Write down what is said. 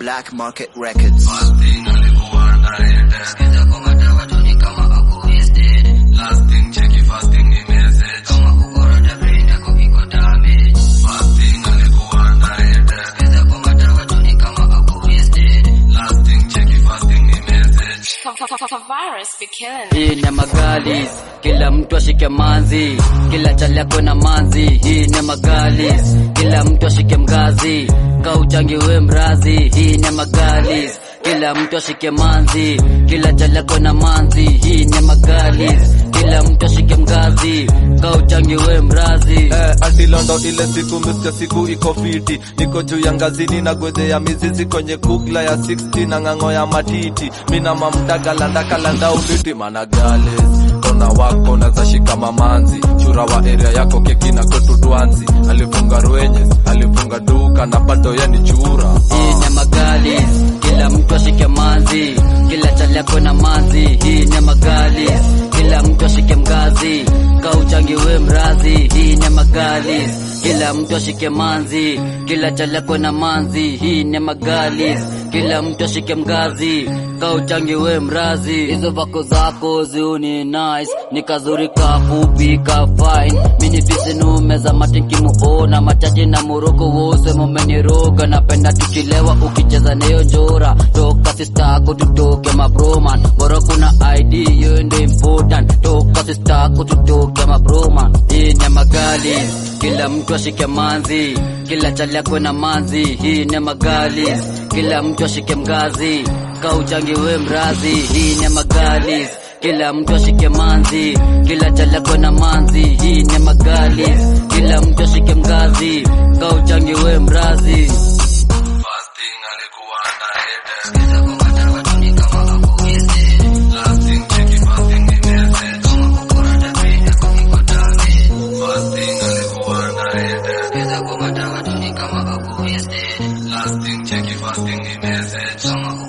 Black Market Records. Fasting alikuwa anaenda Sikiza kwa madawa tu ni kama ako wasted Lasting cheki fasting ni message Kama kukoroda brain yako iko damage Fasting alikuwa anaenda Sikiza kwa madawa tu ni kama ako wasted Lasting cheki fasting ni message Virus be killing. hii ni magalis kila mtu ashike manzi kila chali akwe na manzi hii ni magalis kila mtu ashike mgazi kauchangi we mrazi hii ni magalis kila mtu ashike manzi kila chali akwe na manzi hii ni magalis kila mtu ashike mgazi kauchangi we mrazi Eh, ati londo ile siku mr siku iko fiti niko juu ya ngazini na gwedhe ya mizizi kwenye kugla ya 60 na ng'ang'o ya matiti mina mamdagalandakalandau uliti managales kona wako nazashika mamanzi chura wa area yako keki na kwetu dwanzi alifunga rwenye alifunga duka na bado ye ni chura hii ni magalis kila mtu ashike manzi kila chali akwe na manzi hii ni magalis kila mtu ashike mgazi kauchangi we mrazi hii ni magalis kila mtu ashike manzi kila chali akwe na manzi hii ni magalis kila mtu ashike mgazi kauchangi we mrazi hizo vako zako ziuni nice nikazuri kafupi ka fine mini fisinume za matinkimuona machache na moroko wose momeniroga napenda tukilewa ukicheza neyo njora toka sistako tutoke mabroman bora kuna id hiyo ndo important toka sistako tutoke mabroman hii ni magali kila mtu ashike manzi kila chali akwe na manzi hii ni magali kila mtu ashike mgazi kauchangi we mrazi hii ni magalis kila mtu ashike manzi kila chali akwe na manzi hii ni magalis kila mtu ashike mgazi kauchangi we mrazi Fasting alikuwa anaenda Sikiza kwa madawa tu ni kama ako wasted Lasting cheki fasting ni message Kama kukoroda brain yako iko damage Fasting alikuwa anaenda Sikiza kwa madawa tu ni kama ako wasted Lasting cheki fasting ni message Kama